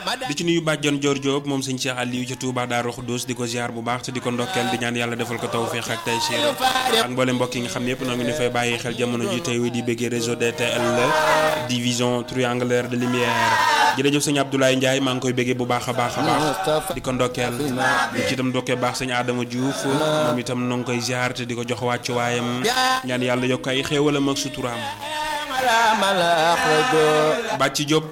di ci nuyu bàjjon Dior Diop moom sëñ Cheikh Aliou ca Touba Daaru Xuddoos di ko ziar bu baax te di ko ndokkeel di ñaan yàlla defal ko tawféex ak tey siir ak mboolem mbokk yi nga xam ne yëpp noo ngi ñu fay bàyyi xel jamono ji tey di bëggee réseau DTL division triangulaire de lumière jërëjëf sëñ Abdoulaye Ndiaye maa ngi koy bëggee bu baax a baax a baax di ko ndokkeel di ci itam ndokkee baax sëñ Adama Diouf moom itam noo ngi koy ziar te di ko jox wàccu waayam ñaan yàlla yokk ay xéewalam ak suturaam bàcc Diop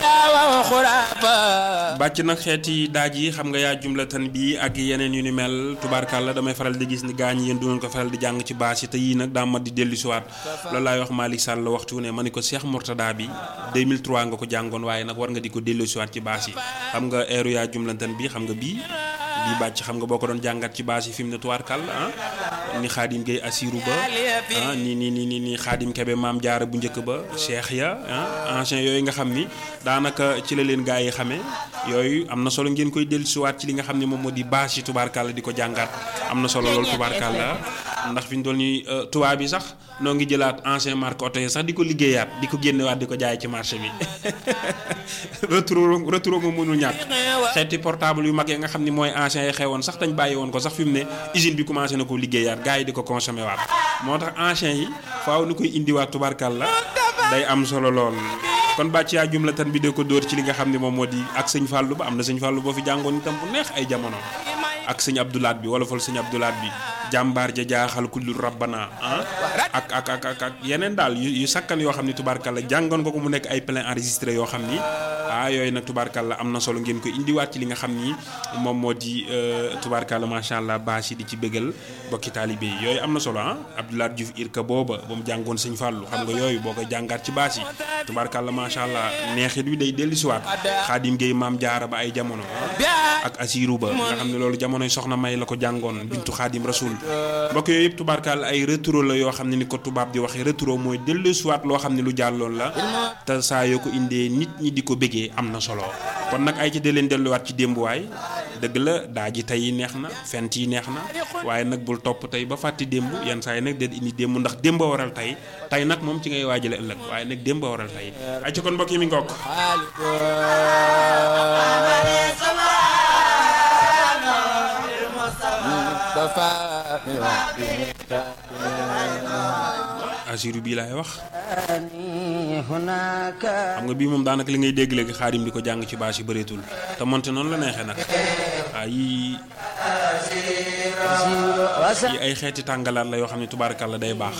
bàcc nag xeeti daaj yi xam nga yaa jumlatan bi ak yeneen yu ni mel tubaarkàlla damay faral di gis ni gaañ yéen du ko faral di jàng ci baas yi te yii nag daa mat di dellu siwaat loolu laay wax Malick Sall waxtu ne ma ni ko Cheikh Mourtada bi 2003 nga ko jàngoon waaye nag war nga di ko dellu siwaat ci baas yi xam nga eeru yaa jumlatan bi xam nga bii bii bàcc xam nga boo ko doon jàngat ci baas yi fi mu ne tubaarkàlla ah ni xaadim gay asiru ba ah ni ni ni ni xaadim kebe maam jaara bu njëkk ba cheikh ya ah ancien yooyu nga xam ni daanaka ci la leen gaa yi xamee yooyu am na solo ngeen koy dellusiwaat ci li nga xam ne moom moo di bâche yi tubaarkàlla di ko jàngaat am na solo loolu tubaarkàlla ndax fi ñu doon ni tubaab bi sax noo ngi jëlaat ancien marque oto yi sax di ko liggéeyaat di ko génnewaat di ko jaay ci marché bi retour retour nga mënul ñàkk xeeti portable yu mag yi nga xam ni mooy ancien yi xewoon sax dañ bàyyi woon ko sax fi mu ne usine bi commencé na ko liggéeyaat gars yi di ko consommé waat moo tax ancien yi faaw ni koy indiwaat tubaarkàlla day am solo lool kon bàcc yaa jumlatan bi de ko dóor ci li nga xam ne moom moo di ak sëñ Fallou ba am na sëñ Fallou boo fi jàngoon itam bu neex ay jamono ak sëñ Abdoulaat bi wala fal sëñ Abdoulaat bi jàmbaar ja jaaxal kullu rabbana ah ak ak ak ak ak yeneen daal yu sakkan yoo xam ne tubaarkàlla jàngoon ko ko mu nekk ay plein enregistré yoo xam ni ah yooyu nag tubaarkàlla am na solo ngeen ko indiwaat ci li nga xam ni moom moo di tubaarkàlla macha allah bâche yi di ci bëggal bokki taalibe yi yooyu am na solo ah Abdoulaat Diouf irka booba ba mu jàngoon sëñ Fallou xam nga yooyu boo koy jàngaat ci bâche yi tubaarkàlla macha allah neexit wi day dellusiwaat xaadim Gueye maam jaara ba ay jamono ak Asiru ba nga xam ne loolu jamonoy soxna may la ko jàngoon bintu xaadim rasul mbokk yooyu yëpp tubaarkaal ay retour la yoo xam ne ni ko tubaab di waxee retour mooy dellusiwaat loo xam ne lu jàlloon la te saa yoo ko indee nit ñi di ko bëggee am na solo kon nag ay ci de leen delluwaat ci démbuwaay dëgg la daa ji tey yi neex na fent yi neex na waaye nag bul topp tey ba fàtti démb yenn saa yi nag de indi démb ndax démb waral tey tey nag moom ci ngay waajale ëllëg waaye nag démb waral tey ay ci kon mbokk yi mi ngokk asiru bii laay wax xam nga bii moom daanaka li ngay dégg léegi xaadim di ko jàng ci bâche yi bëreetul te monte noonu la neexee nag waa yii yi ay xeeti tàngalaat la yoo xam ne tubaarkàlla day baax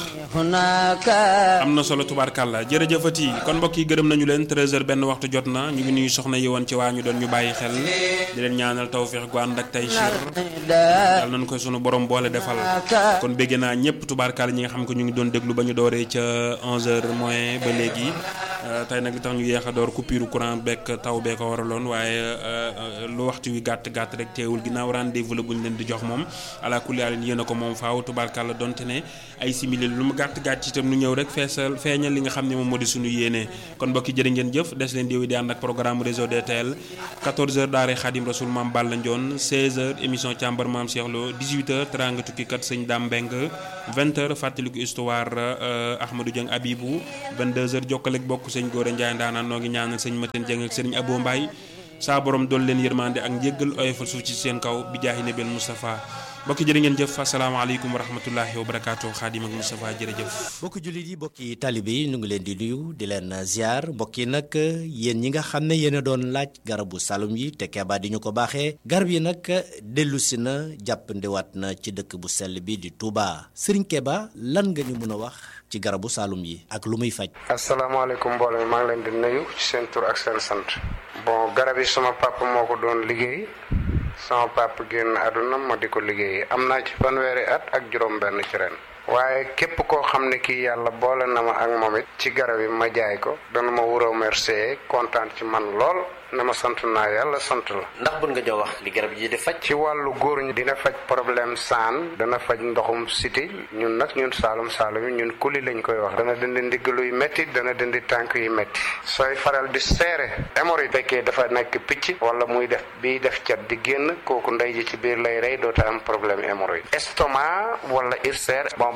am na solo tubaarkàlla jërëjëfati kon mbokk yi gërëm nañu leen 13h benn waxtu jot na ñu ngi nuyu soxna yi woon ci waa ñu doon ñu bàyyi xel di leen ñaanal tawféex gu ànd ak tey sir yàlla nañu koy sunu borom boole defal kon bégg naa ñëpp tubaarkàlla ñi nga xam ko ñu ngi doon déglu ba ñu dooree ca 11h moins ba léegi tey nag li tax ñu yéex a door coupure courant bekk taw bee ko waraloon waaye lu waxtu wi gàtt gàtt rek teewul ginnaaw rendez-vous la bu ñu leen di jox moom ala kulli yàlla yéen a ko moom faaw tubaarkàlla donte ne ay simili lu mu gàtt gàtt ci itam nu ñëw rek feesal feeñal li nga xam ne moom moo di suñu yéene kon mbokki jërë ngeen jëf des leen di di ànd ak programme réseau DTL 14h daare Xaadim Rasul maam Balla Ndione 16h émission càmbar maam Cheikh Lo 18h teranga tukkikat sëñ Dame Mbeng 20h fàttaliku histoire Ahmadou Dieng Abibou 22h jokkaleeg bokk sëñ Góora Ndiaye ndaanaan noo ngi ñaanal sëñ Mateen Dieng ak sëriñ Abo Mbaye saa borom doon leen yërmande ak njéggal oyofal suuf ci seen kaw bi jaahi nabil Moustapha mbokki jërë ngeen jëf asalaamaaleykum wa rahmatullahi wa barakaatu xaadim ak Moustapha jërëjëf mbokki jullit yi mbokki talibe yi ñu ngi leen di nuyu di leen ziar mbokk yi nag yéen ñi nga xam ne yéen a doon laaj garabu salum yi te Keba di ñu ko baaxee garab yi nag dellu si na jàppandiwaat na ci dëkk bu sell bi di Touba Serigne Keba lan nga ñu mën a wax ci garabu salum yi ak lu muy faj. asalaamaaleykum mbooloo mi maa ngi leen di nuyu ci seen tur ak seen sant. bon garab yi sama papa moo ko doon liggéey. sama papa génn àdduna ma di ko liggéey am naa ci fanweeri at ak juróom-benn ci ren. waaye képp koo xam ne kii yàlla boole na ma ak moom it ci garab yi ma jaay ko dana ma wuroo remercier kontaan ci man lool na ma sant naa yàlla sant la. ndax bun nga jox wax li garab yi di faj. ci wàllu góor ñi dina faj problème saan dana faj ndoxum siti ñun nag ñun saalum saalum yi ñun kuli lañ koy wax. dana dindi ndigg luy métti dana dindi tànk yu métti. sooy faral di seere hémorroïde fekkee dafa nekk picc wala muy def biy def cat di génn kooku ndey ji ci biir lay rey doota am problème hémorroïde. estomac wala ulcère bon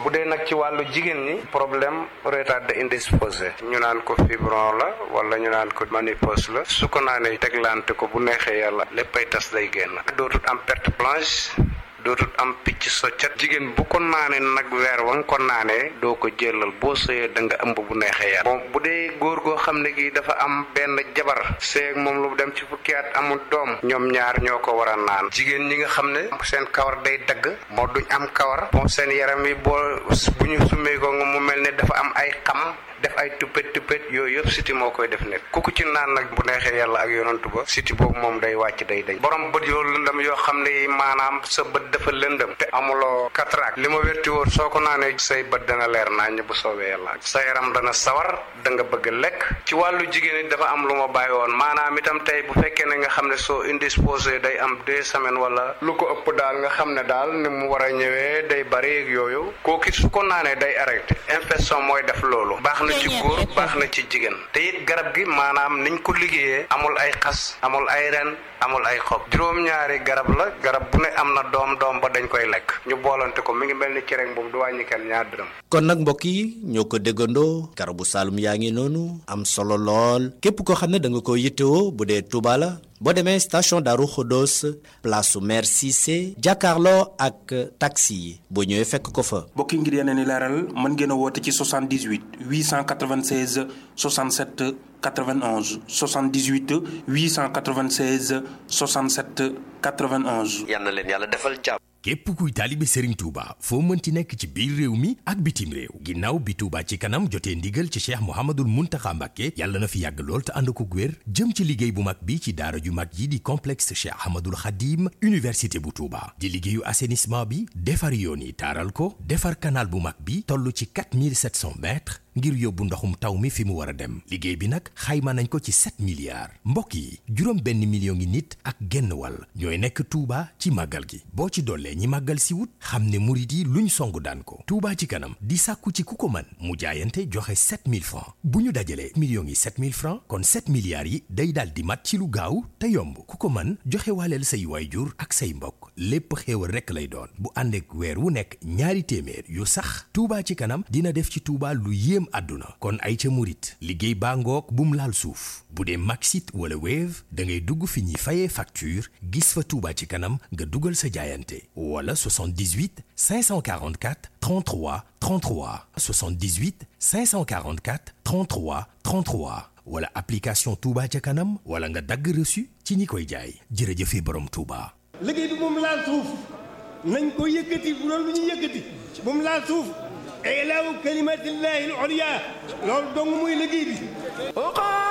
bu dee nag ci wàllu jigéen ñi problème retardé indisposé ñu naan ko fibron la wala ñu naan ko ménopause la su ko naanee teglante ko bu neexee yàlla léppay tas day génn dootul am perte blanche dootul am picc soccat jigéen bu ko naanee nag weer wa nga ko naanee doo ko jëlal boo sëyee da nga ëmb bu neexee yàlla bon bu dee góor goo xam ne gi dafa am benn jabar seeg moom lu dem ci fukki at amul doom ñoom ñaar ñoo ko war a naan jigéen ñi nga xam ne seen kawar day dagg moo duñ am kawar bon seen yaram yi boo bu ñu summee ko nga mu mel ne dafa am ay xam def ay tuppet tuppet yooyu yëpp siti moo koy def nekk ku ko ci naan nag bu neexee yàlla ak yonantu ba siti boobu moom day wàcc day dañ borom bët yoo lëndëm yoo xam ne maanaam sa bët dafa lëndëm te amuloo cataracte li ma wérti wóor soo ko naanee say bët dana leer naññ bu soobee yàlla sa yaram dana sawar da nga bëgg lekk ci wàllu jigéen it dafa am lu ma bàyyi woon maanaam itam tey bu fekkee ne nga xam ne soo indisposé day am deux semaines wala lu ko ëpp daal nga xam ne daal ni mu war a ñëwee day bari ak yooyu kooku su ko naanee day arrêté infection mooy def loolu baax na ci góor baax na ci jigéen te it garab gi maanaam niñ ko liggéeyee amul ay xas amul ay ren amul ay xob juróom-ñaari garab la garab bu ne am na doom doom ba dañ koy lekk ñu boolante ko mi ngi mel ni cere boobu du wàññi kenn ñaar dërëm kon nag mbokk yi ñoo ko déggandoo garabu saalum yaa ngi noonu am solo lool képp koo xam ne da nga ko yittewoo bu dee Touba la boo demee station Darou Khodos place su maire Cissé jàkkaarloo ak taxi yi boo ñëwee fekk ko fa. mbokki ngir yeneen i leeral mën ngeen a woote ci 78 896 67 91 78 896 67 91. yal na leen yàlla defal jàmm. képp kuy taalibe Serigne Touba foo mënti nekk ci biir réew mi ak bitim réew ginnaaw bi Touba ci kanam jotee ndigal ci cheikh Mouhamadul Mountakha Mbacké yàlla na fi yàgg lool te ànd ko wér jëm ci liggéey bu mag bi ci daara ju mag yi di complexe cheikh Ahmadul Khadim université bu Touba di liggéeyu assainissement bi defar yoon yi taaral ko defar canal bu mag bi toll ci 4700 mètres ngir yóbbu ndoxum taw mi fi mu war a dem liggéey bi nag xayma nañ ko ci 7 milliards mbokk yi juróom benn million ngi nit ak genn wàll ñooy nekk Touba ci màggal gi boo ci dollee ñi màggal si wut xam ne murit yi luñ song daan ko Touba ci kanam di sàkku ci ku ko man mu jaayante joxe 7000 francs bu ñu dajalee millions yi 7000 francs kon 7 milliards yi day daal di mat ci lu gaaw te yomb ku ko man joxe waaleel say waayjur ak say mbokk lépp xéewal rekk lay doon bu ànd ak weer wu nekk ñaari téeméer yu sax Touba ci kanam dina def ci Touba lu yéem àdduna kon ay ca murit liggéey baa ngoog bum laal suuf bu dee Maxit wala Wave da ngay dugg fi ñuy fayee facture gis fa Touba ci kanam nga dugal sa jaayante wala 78 544 33 33 78 544 33 33 wala application Touba ca kanam wala nga dagg reçu ci ñi koy jaay jërëjëfe borom Touba. liggéey bi moom laal suuf nañ ko yëkkati bu doon lu ñu yëkkati moom laal suuf ilaahu kalimatillahi al-ulya loolu dong muy liggéey bi